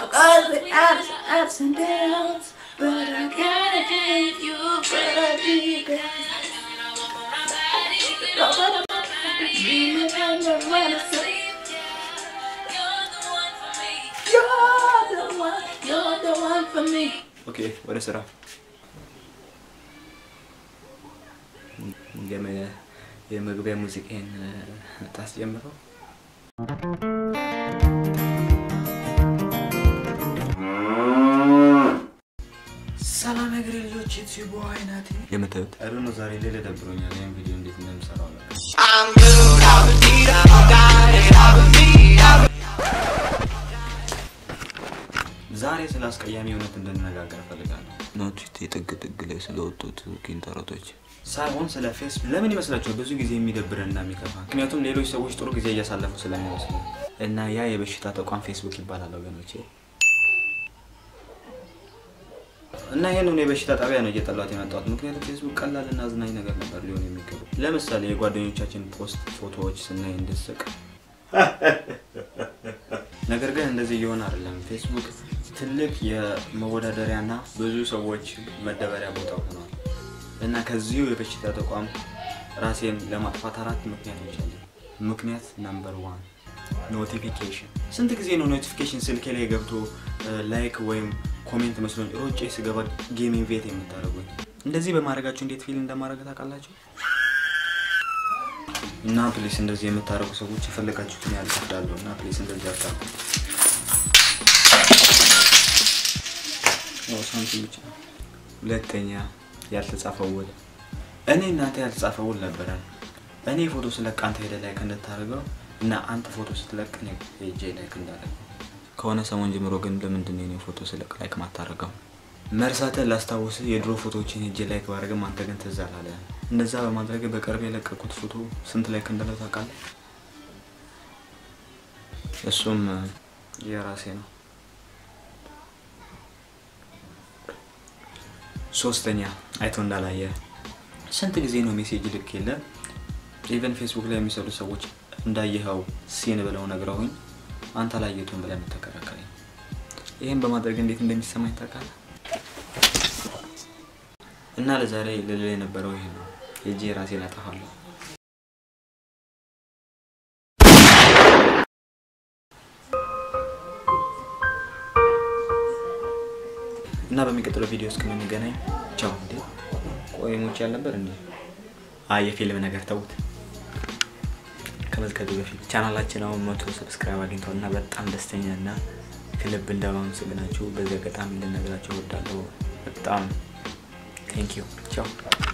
all the ups, ups and downs, but I gotta have you, baby. You're the one, you're the one for me. ኦኬ ወደ ስራ የመ- የመግቢያ ሙዚቃን ታስጀምረው ሰላም እግሬ ልጆች ዩቲዩብ አይናቴ የምታዩት አይ ነው ዛሬ ሌላ ደብሮኛል ይህን ቪዲዮ እንዴት እንደምሰራው አላውቅም ዛሬ ስለ አስቀያሚ እውነት እንድንነጋገር እፈልጋለሁ ናቹት የጥግ ጥግ ላይ ስለወጡት ኪንተረቶች ሳይሆን ስለ ፌስቡክ ለምን ይመስላችኋል ብዙ ጊዜ የሚደብረን እና የሚከፋ ምክንያቱም ሌሎች ሰዎች ጥሩ ጊዜ እያሳለፉ ስለሚመስሉ እና ያ የበሽታ ተቋም ፌስቡክ ይባላል ወገኖቼ እና ይህንን የበሽታ ጣቢያ ነው እየጠላት የመጣሁት ምክንያቱም ፌስቡክ ቀላል እና አዝናኝ ነገር ነበር ሊሆን የሚገቡ ለምሳሌ የጓደኞቻችን ፖስት ፎቶዎች ስናይ እንድስቅ ነገር ግን እንደዚህ እየሆነ አይደለም ፌስቡክ ትልቅ የመወዳደሪያና ብዙ ሰዎች መደበሪያ ቦታ ሆኗል እና ከዚሁ የበሽታ ተቋም ራሴን ለማጥፋት አራት ምክንያቶች አለ ምክንያት ነምበር ዋን ኖቲፊኬሽን ስንት ጊዜ ነው ኖቲፊኬሽን ስልኬ ላይ ገብቶ ላይክ ወይም ኮሜንት መስሎኝ ሮጬ ስገባ ጌም ኢንቬት የምታደርጉኝ እንደዚህ በማድረጋችሁ እንዴት ፊል እንደማድረግ ታውቃላችሁ እና ፕሊስ እንደዚህ የምታደርጉ ሰዎች የፈለጋችሁትን ያህል እከፍላለሁ እና ፕሊስ እንደዚህ አታርጉ ያው ሳንቲም ብቻ ሁለተኛ ያልተጻፈ ውል እኔ እናንተ ያልተጻፈ ውል ነበረን እኔ ፎቶ ስለቅ አንተ ሄደ ላይክ እንድታደርገው እና አንተ ፎቶ ስትለቅ እኔ ሄጄ ላይክ እንዳደረገው ከሆነ ሰሞን ጀምሮ ግን ለምንድን ነው የኔ ፎቶ ስለቅ ላይክ ማታረገው? መርሳትን ላስታውስ የድሮ ፎቶዎችን ሄጄ ላይክ ባደርግም አንተ ግን ትዝ አላለ እንደዛ በማድረግ በቅርብ የለቀቁት ፎቶ ስንት ላይክ እንዳለው ታውቃለህ እሱም እ፣ የራሴ ነው ሶስተኛ አይቶ እንዳላየ ስንት ጊዜ ነው ሜሴጅ ልክ የለ ኢቨን ፌስቡክ ላይ የሚሰሩ ሰዎች እንዳየኸው ሲን ብለው ነግረውኝ አንተ አላየቱም ብለን ተከራከረኝ ይህም በማድረግ እንዴት እንደሚሰማኝ ታውቃለህ እና ለዛሬ ልል የነበረው ይሄ ነው የእጄ ራሴን አጠፋለሁ እና በሚቀጥለው ቪዲዮ እስከምንገናኝ ቻው እንዴ ቆይ ሞቼ ያልነበር እንዴ አይ የፊልም ነገር ተዉት ከመዝገቡ በፊት ቻናላችን አሁን መቶ ሰብስክራይብ አግኝተዋል እና በጣም ደስተኛ እና ከልብ እንደማመሰግናችሁ በዚህ አጋጣሚ ልነግራችሁ እወዳለሁ በጣም ቴንክ ዩ ቻው